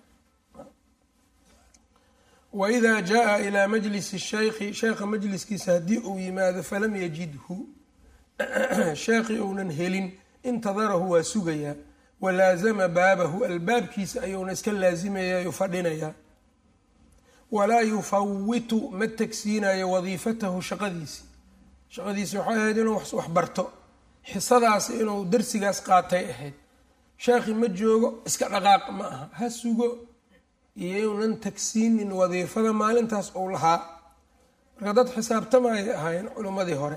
waida jaa ilaa majlisi shaykhi sheekha majliskiisa haddii uu yimaado falam yajidhu sheekhi uunan helin intadarahu waa sugayaa walaazama baabahu albaabkiisa ayuuna iska laasimayaa fadhinayaa walaa yufawitu ma tegsiinayo wadiifatahu shaqadiisi shaqadiisi waxay ahayd inuu wax barto xisadaasi inuu darsigaas qaatay ahayd sheekhi ma joogo iska dhaqaaq ma aha ha sugo iyounan tagsiinin wadiifada maalintaas uu lahaa marka dad xisaabtamayay ahaayeen culimmadii hore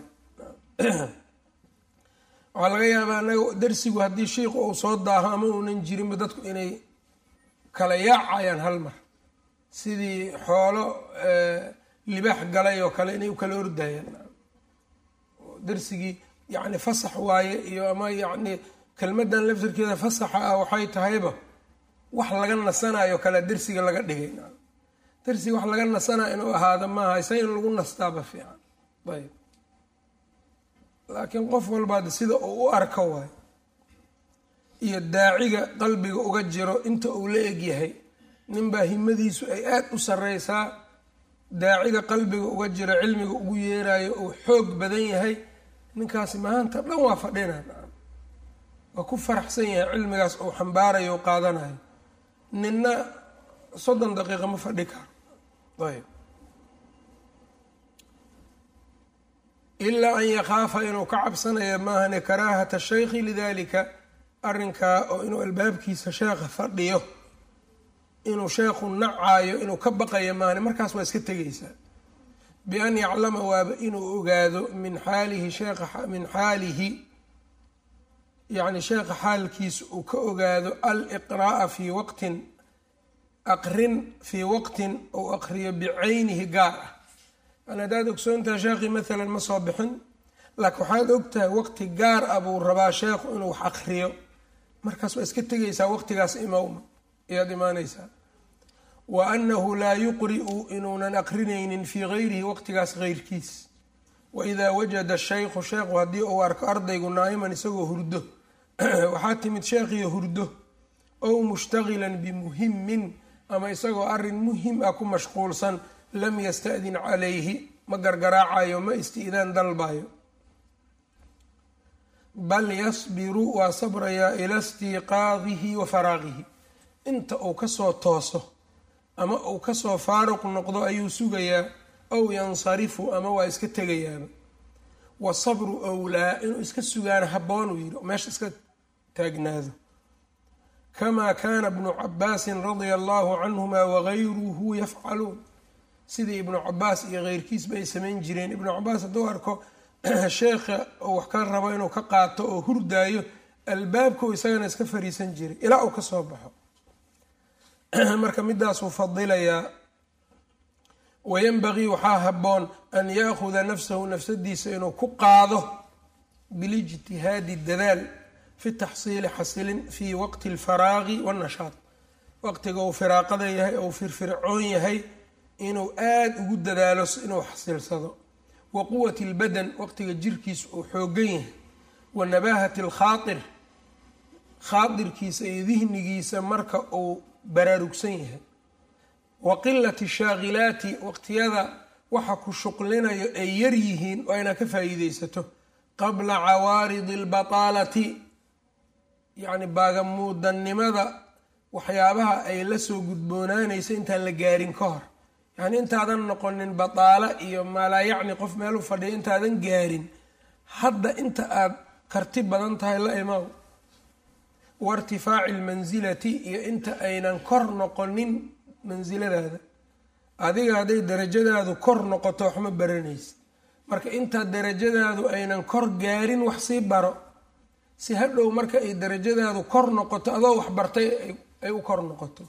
waxaa laga yaabaa anaga darsigu haddii shiiku uu soo daaho ama uunan jirinba dadku inay kala yaacayaan hal mar sidii xoolo libaax galay oo kale inay u kala ordayaan darsigii yacni fasax waaye iyo ama yacni kelmadan laftirkeeda fasaxa ah waxay tahayba wax laga nasanayo kale darsiga laga dhigay darsiga wax laga nasanayo inuu ahaado maaha isa in lagu nastaaba fiican ayb laakiin qof walbaad sida uu u arko waayo iyo daaciga qalbiga uga jiro inta uu la egyahay ninbaa himadiisu ay aada u sareysaa daaciga qalbiga uga jiro cilmiga ugu yeerayo uu xoog badan yahay ninkaasi maanta dhan waa fadhina waa ku faraxsan yahay cilmigaas uu xambaarayo o qaadanayo ninna soddon daqiiqa ma fadhi karo ayb ilaa an yakhaafa inuu ka cabsanayo maahane karaahata shaykhi lidalika arrinkaa oo inuu albaabkiisa sheekha fadhiyo inuu sheekhu nacaayo inuu ka baqayo maahane markaas waa iska tegaysaa bian yaclama waaba inuu ogaado min xaalihi sheekha min xaalihi yacni sheekha xaalkiisa uu ka ogaado aliqraa'a fii waqtin aqrin fii waqtin ou aqriyo bicaynihi gaar ah yani haddaad ogsoontahay sheekhii maalan ma soo bixin laakiin waxaad ogtahay waqti gaar ah buu rabaa sheekhu inuu wax aqriyo markaas waa iska tegaysaa waqtigaas imowma ayaad imaanaysaa wa annahu laa yuqri'u inuunan aqrinaynin fii gayrihi waqtigaas heyrkiis waidaa wajada shaykhu sheekhu haddii uu arko ardaygu naa'iman isagoo hurdo waxaa timid sheekhiyo hurdo ow mushtagilan bimuhimin ama isagoo arrin muhim ah ku mashquulsan lam yasta'din calayhi ma gargaraacayo ma isti'daan dalbayo bal yasbiru waa sabrayaa ila istiiqaadihi wa faraaqihi inta uu kasoo tooso ama uu kasoo faaruq noqdo ayuu sugayaa ow yansarifu ama waa iska tegayaaba wasabru owlaa inuu iska sugaana habboonuu yidhi meesha iska taagnaado kamaa kaana ibnu cabaasin radia allahu canhuma wagayruhu yafcaluun sidii ibnu cabaas iyo keyrkiisba ay samayn jireen ibnu cabaas hadduu arko sheekha oo wax ka rabo inuu ka qaato oo hurdaayo albaabkau isagana iska fariisan jiray ilaa uu kasoo baxo marka midaasuu fadilayaa wayanbagii waxaa habboon an yaakuda nafsahu nafsadiisa inuu ku qaado bilijtihaadi dadaal fi taxsiili xasilin fii waqti alfaraaqi wannashaad waqtiga uu firaaqada yahay ou firfircoon yahay inuu aada ugu dadaalo inuu xasilsado wa quwati albadan waqtiga jirkiisa uu xoogan yahay wa nabaahati alkhaatir khaadirkiisa iyo dihnigiisa marka uu baraarugsan yahay wa qilati shaakilaati waqtiyada waxa ku shuqlinayo ay yar yihiin oo inaa ka faa'iideysato qabla cawaaridi albataalati yacni baagamuudannimada waxyaabaha ay la soo gudboonaanayso intaan la gaarin ka hor yacni intaadan noqonin bataalo iyo maalaa yacni qof meel u fadhiya intaadan gaarin hadda inta aada karti badan tahay la imaw wa irtifaaci almansilati iyo inta aynan kor noqonin mansiladaada adiga hadday darajadaadu kor noqoto waxma baranaysa marka intaa darajadaadu aynan kor gaarin wax sii baro si hadhow marka ay darajadaadu kor noqoto adoo wax bartay ay u kor noqoto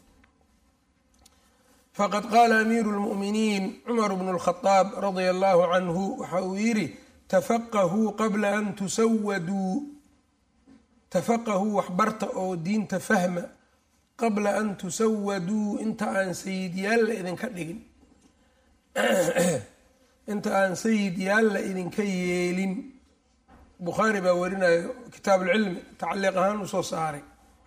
faqad qaala amiiru lmu'miniin cumar bnu lkhadaab radia allahu canhu waxa uu yidhi tafaqahuu qabla an tusawaduu tafaqahuu waxbarta oo diinta fahma qabla an tusawaduu inta aan sayidyaal la idinka dhigin inta aan sayid yaal la idinka yeelin bukhaari baa warinayo kitaab ulcilmi tacliiq ahaan usoo saaray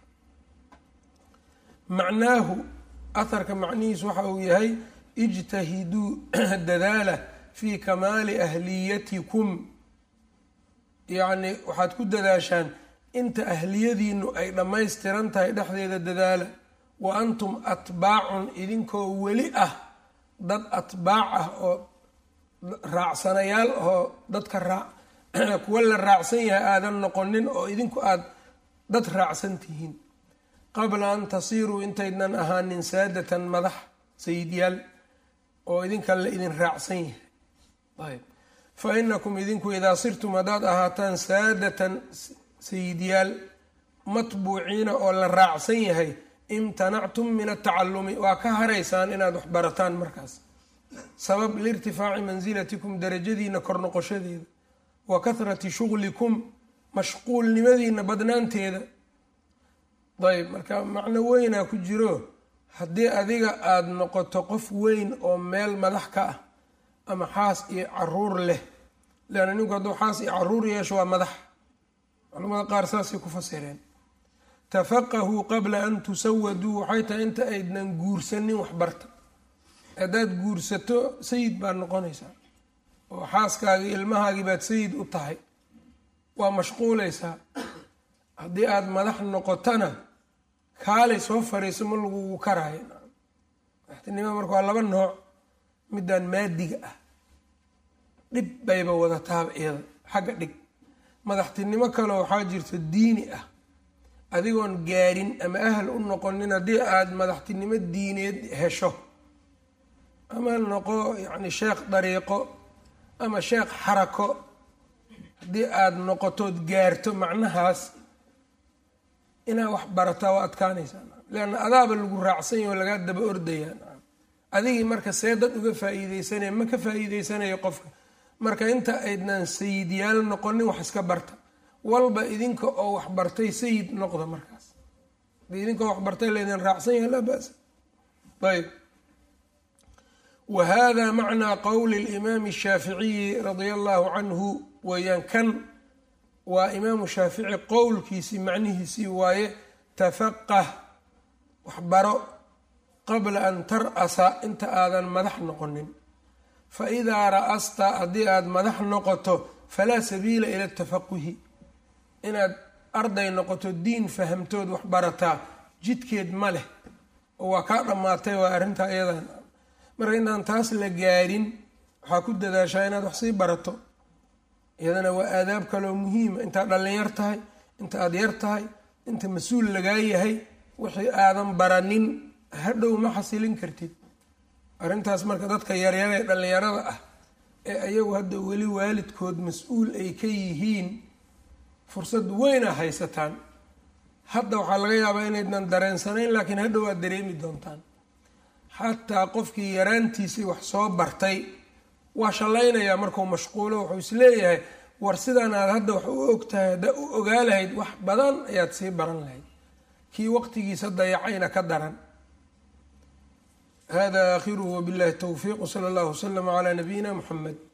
macnaahu aharka macnihiisu waxa uu yahay ijtahiduu dadaala fii kamaali ahliyatikum yacni waxaad ku dadaashaan inta ahliyadiinu ay dhammaystiran tahay dhexdeeda dadaala wa antum atbaacun idinkoo weli ah dad atbaac ah oo raacsanayaal oo dadka raa kuwa la raacsan yahay aadan noqonin oo idinku aada dad raacsan tihiin qabla an tasiiruu intaydnan ahaanin saadatan madax sayidyaal oo idinka la idin raacsan yahay ayb fa inakum idinku idaa sirtum haddaad ahaataan saadatan sayidyaal matbuuciina oo la raacsan yahay imtanactum min atacalumi waa ka haraysaan inaad wax barataan markaas sabab liirtifaaci mansilatikum darajadiina kor noqoshadeeda wa kahrati shuglikum mashquulnimadiina badnaanteeda ayb marka macno weynaa ku jiro haddii adiga aada noqoto qof weyn oo meel madax ka ah ama xaas iyo caruur leh leanna ninku hadduu xaas iyo caruur yeesho waa madax culamada qaar saasay ku fasireen tafaqahuu qabla an tusawaduu waxay tahay inta aydnan guursanin waxbarta haddaad guursato sayid baad noqonaysaa oo xaaskaagii ilmahaagii baad sayid u tahay waa mashquulaysaa haddii aada madax noqotona kaalay soo fariiso ma lagugu karaayo madaxtinimada marka waa laba nooc midaan maadiga ah dhib bayba wadataaba iyada xagga dhig madaxtinimo kale waxaa jirto diini ah adigoon gaarin ama ahal u noqonin haddii aada madaxtinimo diineed hesho ama noqo yacni sheekh dariiqo ama sheekh xarako haddii aada noqotood gaarto macnahaas inaad wax barataa waa adkaanaysaa leanna adaaba lagu raacsan yaho lagaa daba ordayaa adigii marka see dad uga faa-iideysanaya ma ka faa-iideysanayo qofka marka inta aydnan sayidyaal noqonin wax iska barta walba idinka oo wax bartay sayid noqda markaas hadii idinka oo wax bartay laydin raacsan yahay laa basa ayb wa hada macnaa qowli limaami shaaficiyi radia allahu canhu weeyaan kan waa imaamu shaafici qowlkiisii macnihiisii waaye tafaqah waxbaro qabla an tar-asa inta aadan madax noqonin fa idaa ra-asta haddii aada madax noqoto falaa sabiila ila tafaquhi inaad arday noqoto diin fahamtood wax barataa jidkeed ma leh oo waa kaa dhammaatay waa arrintaa iyadan marka intaan taas la gaarin waxaa ku dadaashaa inaad wax sii barato iyadana waa aadaab kaloo muhiima intaad dhallin yar tahay inta aada yar tahay inta mas-uul lagaa yahay wixii aadan baranin hadhow ma xasilin kartid arrintaas marka dadka yaryar ee dhallinyarada ah ee ayagu hadda weli waalidkood mas-uul ay ka yihiin fursad weyna haysataan hadda waxaa laga yaabaa inaydnan dareensanayn laakiin hadhow aad dareemi doontaan xataa qofkii yaraantiisii wax soo bartay waa shallaynayaa markuu mashquulo wuxuu isleeyahay war sidaan aad hadda wax u og tahay haddaa u ogaa lahayd wax badan ayaad sii baran lahayd kii waqtigiisa dayacayna ka daran hada aakhiruhu wabillahi towfiiq wsala allahu waslama calaa nabiyina muxamed